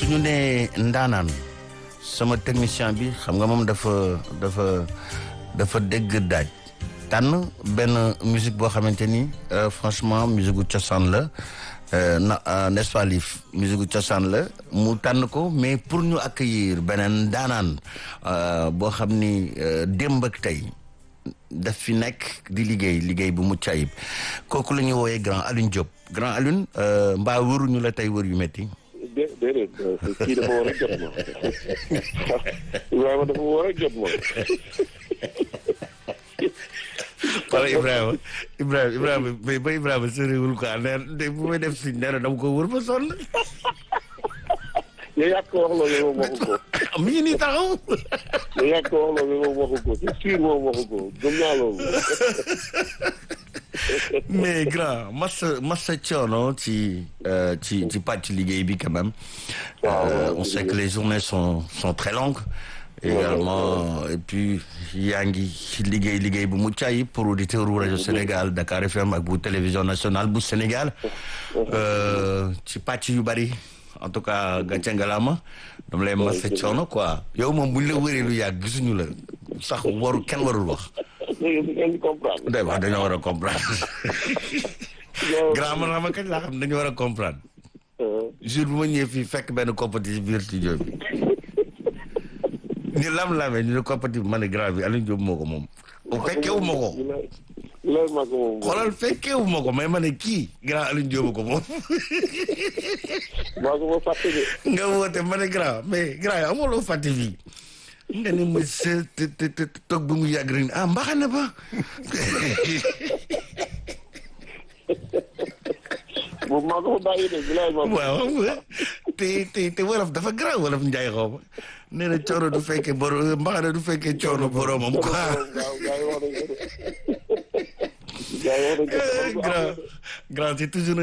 suñu nee ndaanaan sama technicien bi xam nga moom dafa dafa dafa dégg daaj tànn benn musique boo xamante ni franchement musique gu cosaan la na n'est-ce pas Lif musique gu cosaan la mu tànn ko mais pour ñu accueillir beneen ndaanaan boo xam ni démb ak tey daf fi nekk di liggéey liggéey bu mucc ayib kooku la ñuy wooyee grand Alioune Diop grand Alioune mbaa wëruñu la tey wër yu metti dé déedéet kii dafa war a jot ma Ibrahima dafa war a jot ma. wala Ibrahima Ibrahima Ibrahima ba Ibrahima soriwul quoi nee bu may def si nee na dama ko wër ba sonn. yow yaa ko wax loolu moom waxu ko. mi ngi nii taxaw. yow yaa ko wax loolu moom waxu ko c'est sûr moom waxu ko gëm naa loolu. mais grand massa massa coono ci ci ci pàcc liggéey bi quand même. on sait que les journées sont sont très longues. également et puis yaa ngi liggéey liggéey bu mucc ayib pour auditeur u rajo Sénégal Dakar FM ak bu télévision nationale bu Sénégal. ci pàcc yu bari en tout cas gàncax ngalaama dama lay massa coono quoi yow moom buñ la wëree lu yàgg gisuñu la sax waru kenn warul wax. day wax dañoo war a comprendre. grand man xam nga kañ laa xam dañoo war a comprendre. jour bu ma ñëwee fii fekk benn compétition biir studio bi. ñu lam-lamee ñu ne compétition ma ne grand bi Alioune Diop moo ko moom. fekkewu ma ko. xoolal fekkewu ma ko mais ma ne kii grand Alioune Diop ko moom. maa ko ma fàtte de. nga woote ma ne grand mais grand yi amuloo fàtte fii. nga ne ma se te te te toog ba mu yàgg rek ah mbaxane ba. boobu maa ko fa bàyyi de bilaay maa ko. waaw te te te wolof dafa garaaw wolof njaay xaw ma nee na coono du fekkee boro mbaxane du fekkee coono boromam quoi. waaw gars yi wax nañ ko de. gars yi wax nañ ko de. grand grand c'est toujours